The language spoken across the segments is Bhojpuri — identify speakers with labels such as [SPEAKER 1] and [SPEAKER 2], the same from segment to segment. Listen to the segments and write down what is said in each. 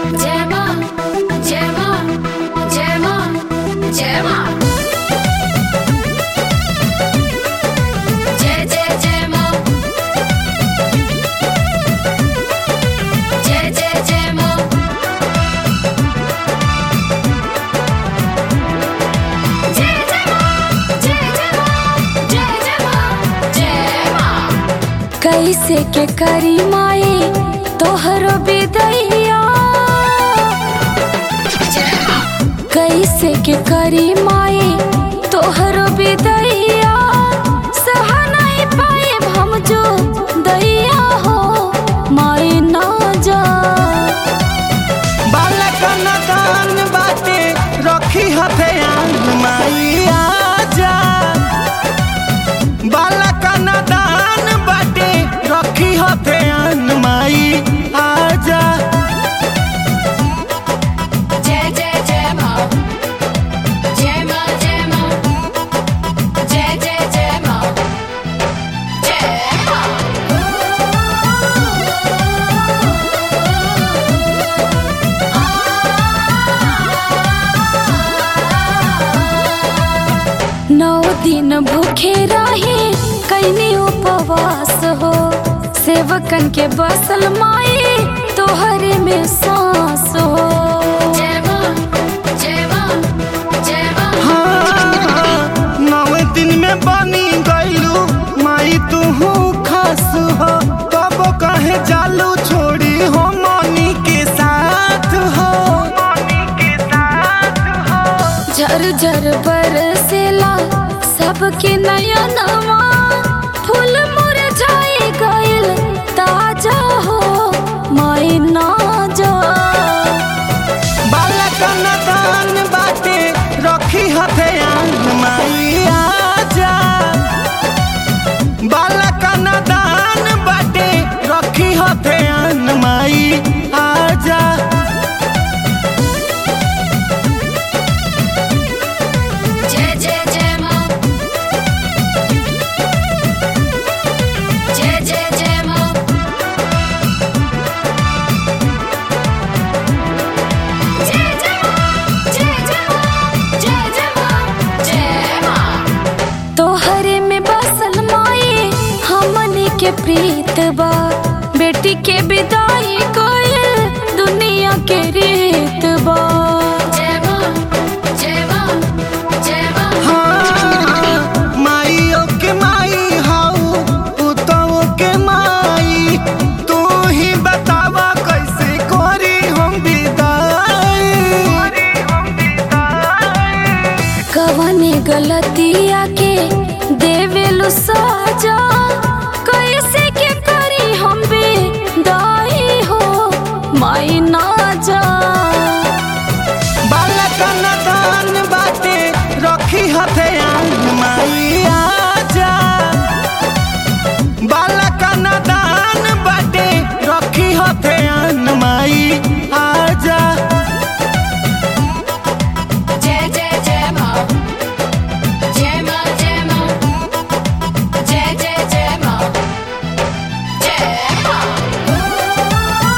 [SPEAKER 1] जय मां जय मां जय मां जय मां जय जय जय मां जय जय जय मां जय जय मां जय जय मां जय जय मां जय मां
[SPEAKER 2] कैसे के करी माए तोहरो बिदैया
[SPEAKER 1] जय मां
[SPEAKER 2] कैसे के करी माए तोहरो बिदैया सह नहीं पाए हम जो दैया हो माए ना जा
[SPEAKER 3] बालक नदान बाटे रखी हथेयान माई आजा बालक नदान बाटे रखी हथेयान माई आजा
[SPEAKER 1] जय जय जय मां जय मां जय मां जय जय जय मां जय
[SPEAKER 2] नौ दिन भूखे रहे कैनी उपवास हो सेवकन के बसल माए तोहरे में सांस हो
[SPEAKER 1] जय मां जय मां जय मां
[SPEAKER 3] हाँ नौ दिन में बनी गईलू माई तू खास हो तब कहे जालू छोड़ी हो मनी के साथ हो मनी के साथ हो
[SPEAKER 2] झर झर बरसेला सबके नयनवा फूल मुरझाए गइल ताजा हो माई ना जा
[SPEAKER 3] बालक नदान बाटे रखी हथेयान माई आजा बालक नदान बाटे रखी हथेयान माई आजा
[SPEAKER 1] जय जय जय मां जय जय जय मां जय जय मां जय जय मां जय जय मां जय मां
[SPEAKER 2] तोहरे में बसल माए हमने के प्रीत बा बेटी के विदाई कोयल दुनिया के रीत बा
[SPEAKER 1] जय मां जय मां जय मां
[SPEAKER 3] हाँ, माइयो के माई हाउ पुतों के माई तू ही बतावा कैसे करी हम विदाई
[SPEAKER 2] कवने गलतिया के देवेलु साजा कैसे के करी हम दाई हो माई ना जा
[SPEAKER 3] बालक नदान बाटे रखी हथेयान माई आजा बालक नदान बाटे रखी हथेयान माई आजा
[SPEAKER 1] जय जय जय मां जय मां जय मां जय जय जय मां जय मां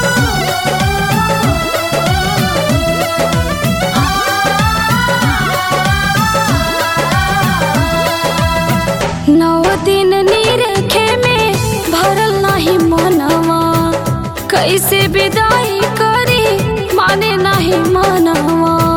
[SPEAKER 2] नौ दिन निरखे में भरल नहीं मनवा कैसे विदाई करी माने नहीं मनवा